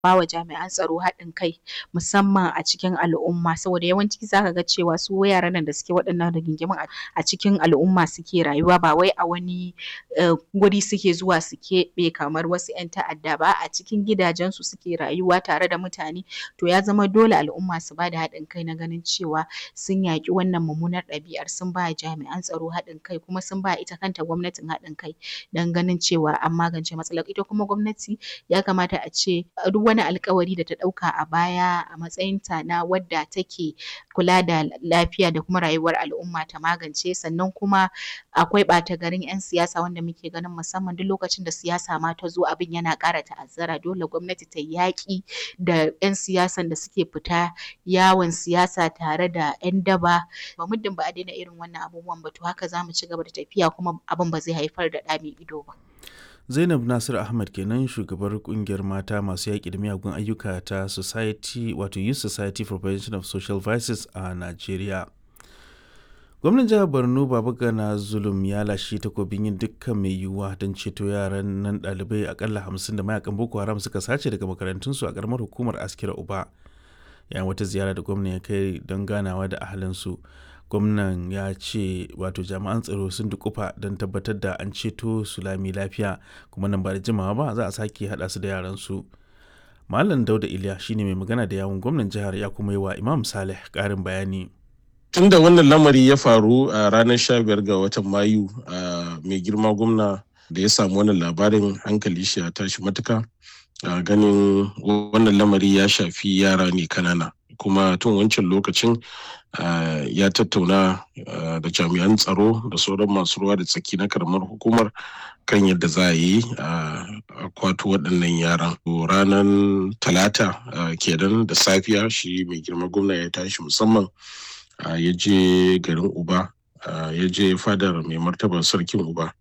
bawa jami'an tsaro haɗin kai musamman a cikin al'umma saboda yawanci zaka ga cewa su yaran nan da suke waɗannan rigingimun a cikin al'umma suke rayuwa ba wai a wani guri suke zuwa su keɓe kamar wasu ƴan ta'adda ba a cikin gidajen su suke rayuwa tare da mutane to ya zama dole al'umma su bada haɗin kai na ganin cewa sun yaƙi wannan mummunar ɗabi'ar sun ba jami'an tsaro haɗin kai kuma sun ba ita kanta gwamnatin haɗin kai don ganin cewa an magance matsalar ita kuma gwamnati ya kamata a ce duk wani alƙawari da ta ɗauka a baya a matsayin ta na wadda take kula da lafiya da kuma rayuwar al'umma ta magance sannan kuma akwai ɓata garin ƴan siyasa wanda muke ganin musamman duk lokacin da siyasa ma ta zo abin yana ƙara ta'azzara dole gwamnati ta yaƙi da ƴan siyasan da suke fita yawon siyasa tare da ƴan daba ba muddin ba a daina irin wannan abubuwan ba to haka zamu ci gaba da tafiya kuma abin ba zai haifar da ɗa mai ido ba. Zainab Nasir Ahmad kenan shugabar kungiyar mata masu yaƙi da miyagun ayyuka ta Society wato Youth Society for Prevention of Social Vices a Najeriya. Gwamnan jihar Borno Babagana Zulum ya lashe takobin yin dukkan mai yiwuwa don ceto yaran nan ɗalibai akalla hamsin da mayakan Boko Haram suka sace daga makarantunsu a ƙaramar hukumar Askira Uba. Yayin wata ziyara da gwamnan ya kai don ganawa da ahalinsu. gwamnan ya ce wato jami'an tsaro sun dukufa don tabbatar da an ceto su lami lafiya kuma nan ba da jimawa ba za a sake haɗa su da yaran su malam dauda iliya shine mai magana da yawun gwamnan jihar ya kuma yi wa imam saleh ƙarin bayani tun da wannan lamari ya faru a ranar 15 ga watan mayu mai girma gwamna da ya samu wannan labarin hankali shi ya tashi matuka ganin wannan lamari ya shafi yara ne kanana kuma tun wancan lokacin ya tattauna da jami'an tsaro da sauran masu ruwa da tsaki na karamar hukumar kan yadda za a yi a kwato waɗannan yaran ranar talata kenan da safiya shi mai girma gwamna ya tashi musamman ya je garin uba ya je fadar mai martaba sarkin uba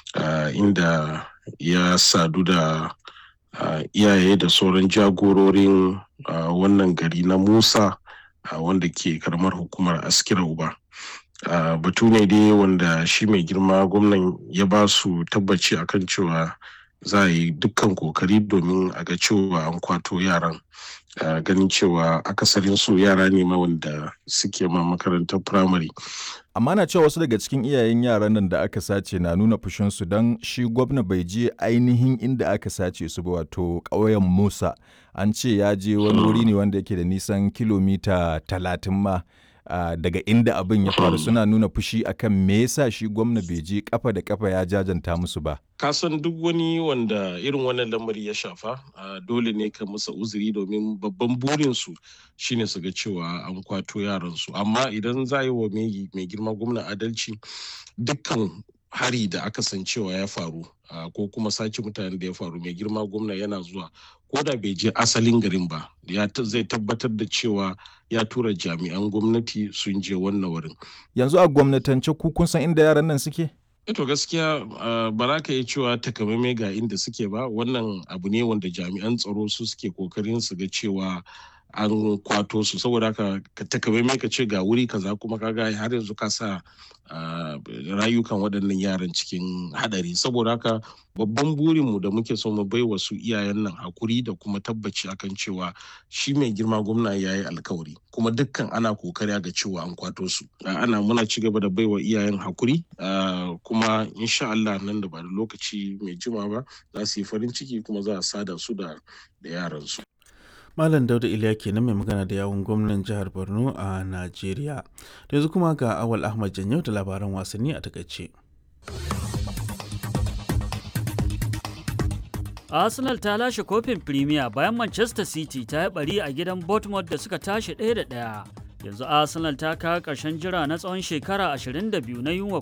inda ya sadu da iyaye da sauran jagororin wannan gari na musa wanda ke karamar hukumar askira uba batu ne dai wanda shi mai girma gwamnan ya ba su tabbaci akan cewa za a yi dukkan kokari domin a ga cewa an kwato yaran ganin cewa akasarin su yara ne ma wanda suke ma makarantar firamare amma na cewa wasu daga cikin iyayen yaran nan da aka sace na nuna fushinsu don shi gwamna bai je ainihin inda aka sace su ba wato ƙauyen musa an ce ya je wani wuri ne wanda yake da nisan kilomita talatin ma Uh, daga inda abin ya faru suna nuna fushi akan me yasa shi gwamna bai je kafa da kafa ya jajanta musu ba kasan duk wani wanda irin wannan lamari ya shafa uh, dole ne ka musa uzuri domin babban burinsu shine su ga cewa an kwato yaransu amma idan za yi wa mai girma gwamna adalci dukkan hari da aka san cewa ya faru uh, ko kuma sace mutanen da ya faru mai girma gwamna yana zuwa ko da bai je asalin garin ba ya zai tabbatar da cewa ya tura jami'an gwamnati sun je wannan wurin yanzu a gwamnatance ku kun san inda yaran nan suke to gaskiya ba za ka iya cewa takamaimai ga inda suke ba wannan abu ne wanda jami'an tsaro su suke kokarin su ga cewa an kwato su saboda haka ka takamaimai ka ce ga wuri kaza kuma kaga har yanzu ka sa rayukan waɗannan yaran cikin hadari saboda haka babban burinmu da muke so mu bai wasu iyayen nan hakuri da kuma tabbaci akan cewa shi mai girma gwamna ya yi alkawari kuma dukkan ana kokari ga cewa an kwato su ana muna ci gaba da baiwa iyayen hakuri kuma insha Allah nan da ba da lokaci mai jima ba za su yi farin ciki kuma za a sada su da yaran su Malam Dauda Iliya kenan mai magana da yawun gwamnan jihar Borno a Najeriya. Da yanzu kuma ga Awal Ahmad Janyau da labaran wasanni a takaice. Arsenal ta lashe kofin Premier bayan Manchester City ta yi bari a gidan Bournemouth da suka tashi ɗaya da ɗaya. Yanzu Arsenal ta kawo ƙarshen jira na tsawon shekara 22 na yunwa